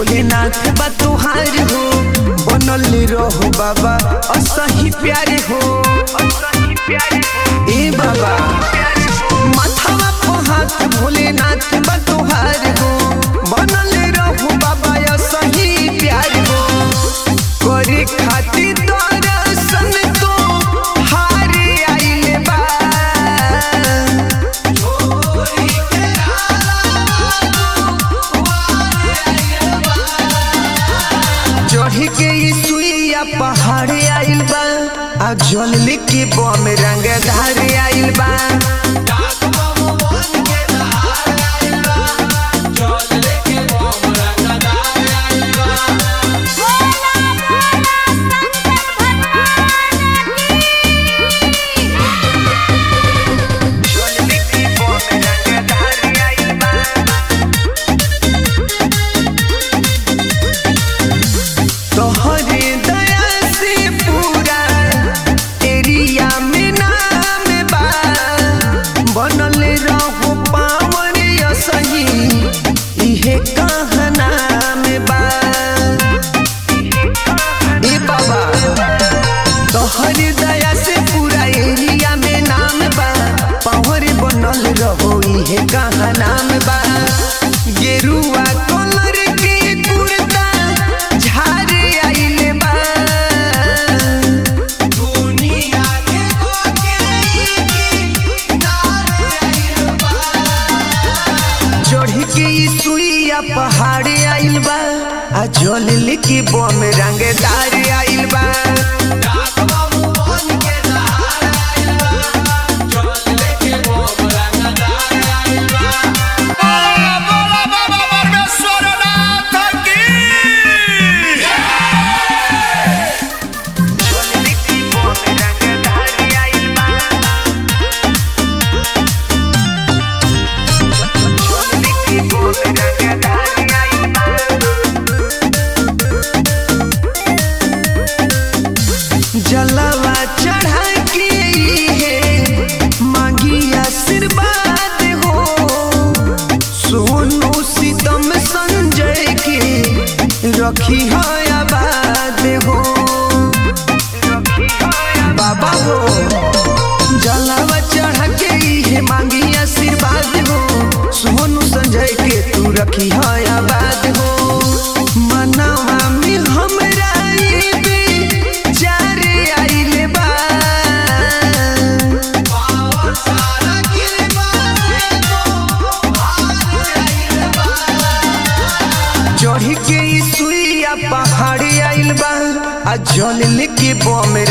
भोलेनाथ बा तुहार हो बनल रहो बाबा असही प्यारे हो ए बाबा माथावा पे हाथ भोलेनाथ बा तुहार हो बनल रहो बाबा असही प्यार हो करे खातिर दर्शन तो हार आइले बा चढ़ के ई सुइया पहाड़ आइल बा आ जल लेके बम रंग धार आइल बा जल लेके बम रंग धार आइल बा तोहरे दया से पूरा एरिया में नाम बा बनल रहो पावन सही इहे कहना में बा ए बाबा तोहरे दया से पूरा एरिया में नाम बा पावर बनल रहो इहे कहना में बा गेरुआ कलर के कुर्ता झार आइले बा दुनिया के चढ़ के ई सुइया पहाड़ आइल बा आ जल लेके बम रंगदार आइल बा बोला बोला बाबा परमेश्वरनाथ की जल लेके बम रंगदार आइल बा जल लेके बम रंगदार आइल बा जलवा चढ़ा के है मांगी आशीर्वाद हो सोनू सीतम संजय के रखी है आबाद हो बाबा हो जलवा चढ़ा के है मांगी आशीर्वाद हो सोनू संजय के तू रखी है आबाद हो मनवा में हमरा ये बेचार आइले बा चढ़ के ई सुइया पहाड़ आइल बा आ जल लेके बम